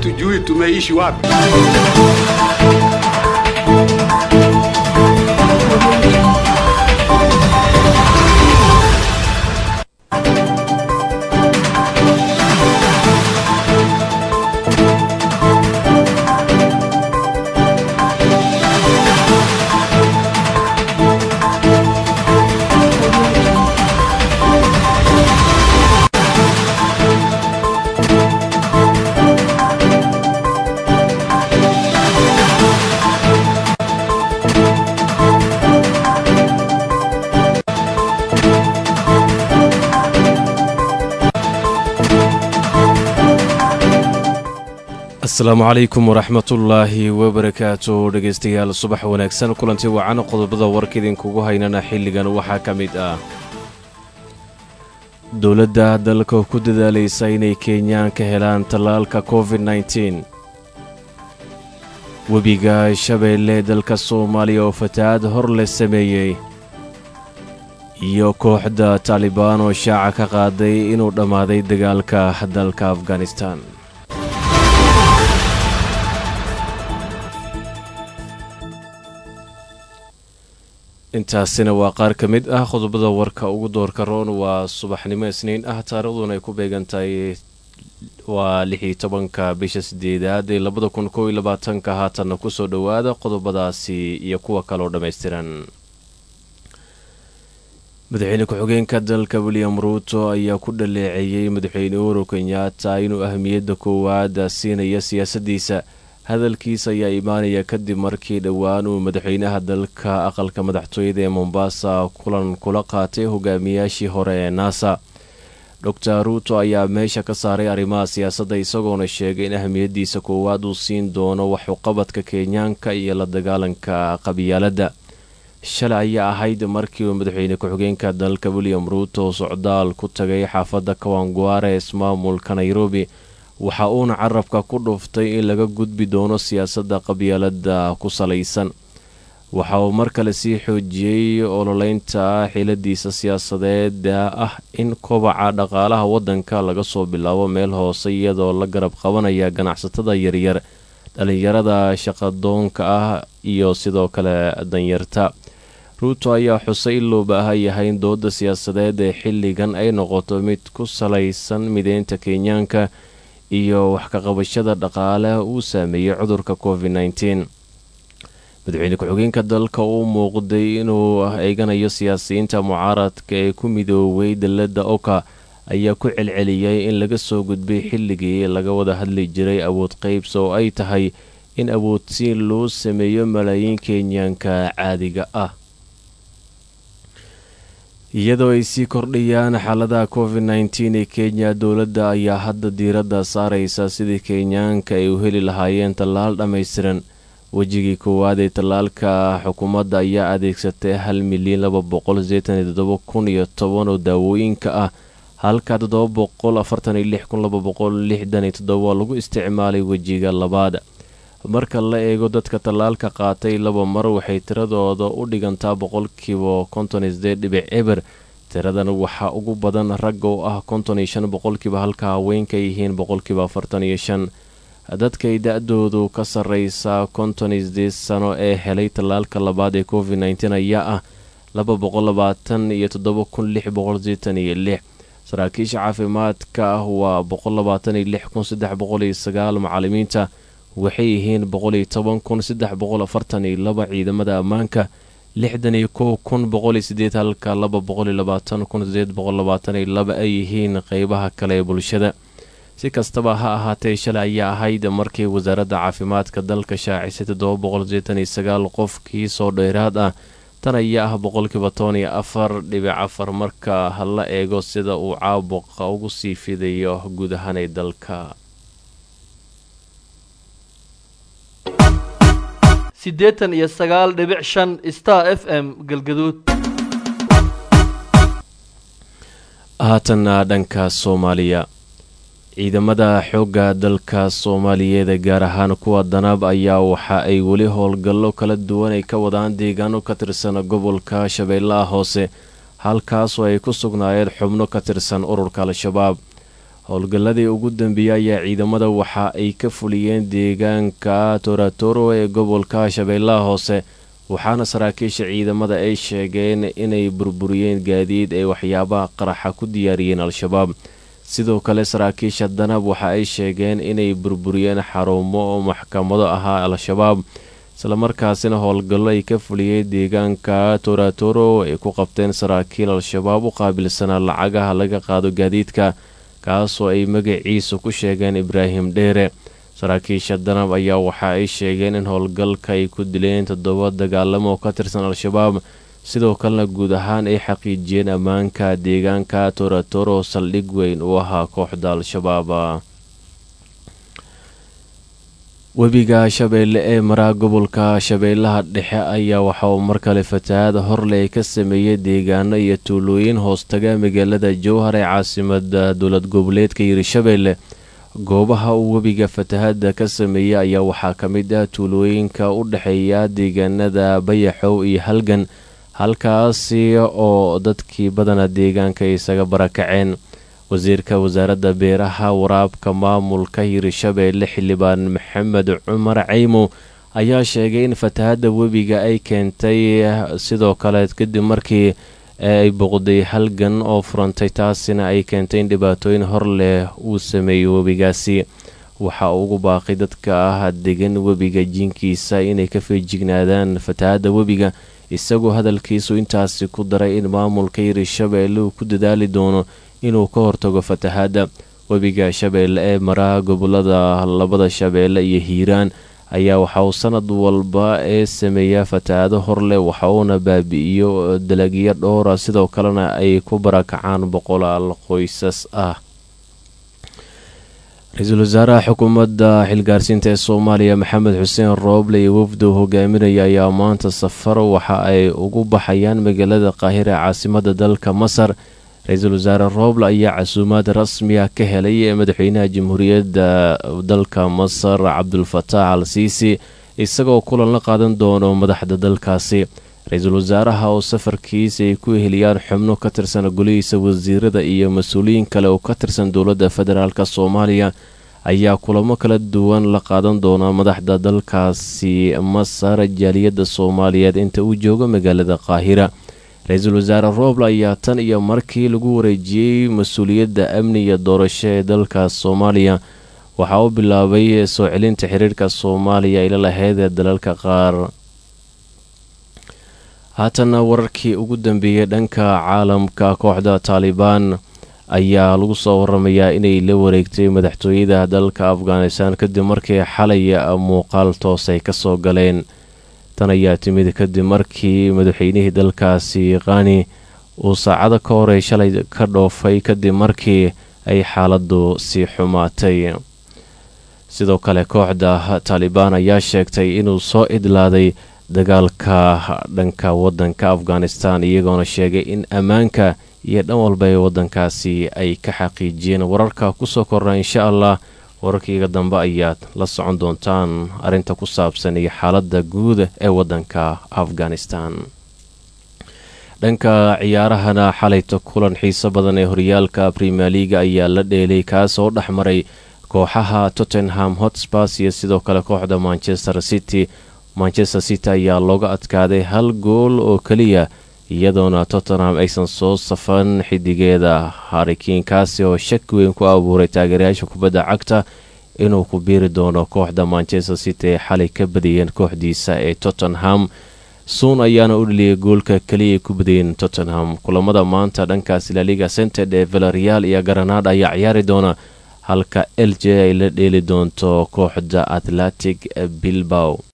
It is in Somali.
hatujui tumeishi wapi. asalaamu calaykum waraxmatullaahi wabarakaatu dhegaystayaal subax wanaagsan kulanti wacan qodobada warka idinkugu haynana xilligan waxaa ka mid ah dowladda dalka ku dadaalaysa inay kenyaan ka helaan tallaalka covid nteen webiga shabeelle dalka soomaaliya oo fatahaad hor la sameeyey iyo kooxda taalibaan oo shaaca ka qaaday inuu dhammaaday dagaalka dalka afghanistan intaasina waa qaar ka mid ah qodobada warka ugu doorka roon waa subaxnimo isniin ah taariikhduna ay ku beegantahay waa lixii tobanka bisha sideedaad ee labada kun kow iyo labaatanka haatanna kusoo dhowaada qodobadaasi iyo kuwa kaloo dhammaystiran madaxweyne ku-xigeenka dalka william ruuto ayaa ku dhaleeceeyey madaxweyne uhuru kenyaata inuu ahmiyadda koowaad siinaya siyaasaddiisa hadalkiisa ayaa imaanaya kadib markii dhowaan uu madaxweynaha dalka aqalka madaxtooyada ee mombasa kulan kula qaatay hogaamiyaashii hore ee naasa doctor ruuto ayaa meesha ka saaray arrimaha siyaasadda isagoona sheegay in ahmiyaddiisa koowaad uu siin doono waxuqabadka kenyaanka iyo la dagaalanka qabiyaaladda shalay ayaa ahayd markii uu madaxweyne ku-xigeenka dalka william ruuto socdaal ku tagay xaafadda kawangware ee ismaamulka nairobi waxa uuna carabka ku dhuftay in laga gudbi doono siyaasadda qabyaalada ku salaysan waxa uu mar kale sii xoojiyey ololeynta xiladiisa siyaasadeeda ah in kobaca dhaqaalaha waddanka laga soo bilaabo meel hoose iyadoo la garab qabanaya ganacsatada yaryar dhalinyarada shaqadoonka ah iyo sidoo kale danyarta ruuto ayaa xusay in loo baahan yahay in dooda siyaasadeed ee xilligan ay noqoto mid ku salaysan mideynta kenyaanka iyo wax ka qabashada dhaqaale uu saameeyey cudurka covid nteen madaxweyne ku-xigeenka dalka uu muuqday inuu eeganayo siyaasiyiinta mucaaradka ee ku midooway dalada oka ayaa ku celceliyay in laga soo gudbay xilligii laga wada hadli jiray awood qeybsa oo ay tahay in awoodsiin loo sameeyo malaayiin kenyaanka caadiga ah iyadoo ay sii kordhayaan xaaladaha covid nteen ee kenya dowladda ayaa hadda diiradda saaraysa sidii kenyaanka ay u heli lahaayeen tallaal dhammaystiran wejigii koowaad ee tallaalka xukuumadda ayaa adeegsatay hal milyan laba boqol sideetan iyo toddoba kun iyo toban oo daawooyinka ah halka toddoba boqol afartan iyo lix kun laba boqol lixdan iyo toddoba lagu isticmaalay wejiga labaad marka la eego dadka tallaalka qaatay laba mar waxay tiradooda u dhigantaa boqolkiiba konton iyo sideed dhibic eber tiradan waxaa ugu badan ragga oo ah konton iyo shan boqolkiiba halka haweenka yihiin boqolkiiba afartan iyo shan dadkay da-doodu ka sarreysa konton iyo sideed sano ee helay tallaalka labaad ee covid nteen ayaa ah laba boqol labaatan iyo toddoba kun lix boqol sideetan iyo lix saraakiisha caafimaadka ah waa boqol labaatan iyo lix kun saddex boqol iyo sagaal macalimiinta waxay yihiin boqol iyo toban kun saddex boqol afartan iyo laba ciidamada ammaanka lixdan iyo kow kun boqol iyo sideed halka laba boqol iyo labaatan kun sideed boqol labaatan iyo laba ay yihiin qeybaha kale ee bulshada si kastaba ha ahaatee shalay ayaa ahayd markii wasaaradda caafimaadka dalka shaacisay toddoba boqol sideetan iyo sagaal qofkii soo dheeraad ah tan ayaa ah boqolkiiba toban iyo afar dhibic afar marka la eego sida uu caabuqa ugu sii fidayo guud ahaan ee dalka siddeetan iyo sagaal dhibic shan star f m galgaduud haatanna dhanka soomaaliya ciidamada xoogga dalka soomaaliyeed gaar ahaan kuwa danaab ayaa waxa ay weli howlgallo kala duwan ay ka wadaan deegaano ka tirsan gobolka shabeellaha hoose halkaasoo ay ku sugnaayeen xubno ka tirsan ururka al-shabaab howlgalladii ugu dambeeyey ayaa ciidamada waxa ay ka fuliyeen deegaanka toratoro ee gobolka shabeellaha hoose waxaana saraakiisha ciidamada ay sheegeen inay burburiyeen gaadiid ay waxyaabaha qaraxa ku diyaariyeen al-shabaab sidoo kale saraakiisha danab waxa ay sheegeen inay burburiyeen xarumo oo maxkamado ahaa al-shabaab islamarkaasina howlgallo ay ka fuliyeen deegaanka toratoro ay ku qabteen saraakiil al-shabaab u qaabilsanaa lacagaha laga qaado gaadiidka kaasoo ay magaciisa ku sheegeen ibraahim dheere saraakiisha danab ayaa waxa ay sheegeen in howlgalka ay ku dileen toddoba dagaalamo oo ka tirsan al-shabaab sidoo kalena guud ahaan ay xaqiijiyeen ammaanka deegaanka toratoro saldhig weyn uu ahaa kooxda al-shabaab webiga shabeelle ee maraa gobolka shabeellaha dhexe ayaa waxa uu mar kale fatahaada horle ka sameeyey deegaano iyo tuulooyin hoostaga magaalada jowhar ee caasimada dowlad goboleedka hirshabeelle goobaha uu webiga fatahada ka sameeyey ayaa waxaa ka mid ah tuulooyinka u dhexeeya deegaanada bayaxow iyo halgan halkaasi oo dadkii badana deegaanka isaga barakaceen wasiirka wasaaradda beeraha waraabka maamulka hirshabeelle xildhibaan maxamed cumar caymo ayaa sheegay in fatahadda webiga ay keentay sidoo kale kadib markii ay boqday halgan oo furantay taasina ay keentay in dhibaatooyin hor leh uu sameeyo webigaasi waxa uu ugu baaqay dadka ah degan webiga jiinkiisa inay ka feejignaadaan fatahadda webiga isagoo hadalkiisu intaasi ku daray in maamulka hirshabeelle uu ku dadaali doono inuu ka hortago fatahaadda webiga shabeelle ee maraa gobolada labada shabeelle iyo hiiraan ayaa waxa uu sanad walba ee sameeyaa fatahaado horleh waxa uuna baabi'iyo dalagyo dhowra sidoo kalena ay ku barakacaan boqolaal qoysas ah ra-iisul wasaaraha xukuumadda xilgaarsiinta ee soomaaliya maxamed xuseen rooble iyo wafdu hogaaminaya ayaa maanta safar waxa ay ugu baxayaan magaalada qaahira ee caasimada dalka masar ra-iisul wasaare rooble ayaa casuumaad rasmiya ka helay ee madaxweynaha jamhuuriyadda dalka masar cabdulfataax al siisi isagoo kulan la qaadan doono madaxda dalkaasi ra-iisul wasaaraha oo safarkiisa ay ku eheliyaan xubno ka tirsan golihiisa wasiirada iyo mas-uuliyiin kale oo ka tirsan dowladda federaalk soomaaliya ayaa kulamo kala duwan la qaadan doona madaxda dalkaasi masar jaaliyadda soomaaliyeed inta uu joogo magaalada qaahira ra-iisul wasaare rooble ayaa tan iyo markii lagu wareejiyey mas-uuliyadda amni iyo doorasho ee dalkaas soomaaliya waxaa u bilaabay soo celinta xiriirka soomaaliya ila lahayd ee dalalka qaar haatana wararkii ugu dambeeyey dhanka caalamka kooxda taalibaan ayaa lagu soo waramayaa inay la wareegtay madaxtooyada dalka afghanistan kadib markii xalay muuqaal toos ay kasoo galeen tan ayaa timid kadib markii madaxweynihii dalkaasi qani uu saacado ka horey shalay ka dhoofay kadib markii ay xaaladu sii xumaatay sidoo kale kooxda taalibaan ayaa sheegtay inuu soo idlaaday dagaalka dhanka wadanka afghanistan iyagoona sheegay in ammaanka iyo dhan walba ee wadankaasi ay ka xaqiijiyeen wararka kusoo korna insha allah wararkiiga dambe ayaad la socon doontaan arrinta ku saabsan iyo xaaladda guud ee wadanka afghanistan dhanka ciyaarahana xalayta kulan xiiso badan ee horyaalka premier leaga ayaa la dheelay kaasoo dhex maray kooxaha tottenham hotspurs iyo sidoo kale kooxda manchester city manchester city ayaa looga adkaaday hal gool oo keliya iyadoona tottenham aysan soo safan xidigeeda harikiinkaasi oo shaki weyn ku abuuray taageerayaasha kubadda cagta inuu ku biiri doono kooxda manchester city ee xalay ka badiyeen kooxdiisa ee tottenham suun ayaana u dheliyay goolka keliya ku badiyeen tottenham kulamada maanta dhankaas laliga cented ee velareal iyo garanada ayaa ciyaari doona halka l j ay la dheeli doonto kooxda atlantic bilbow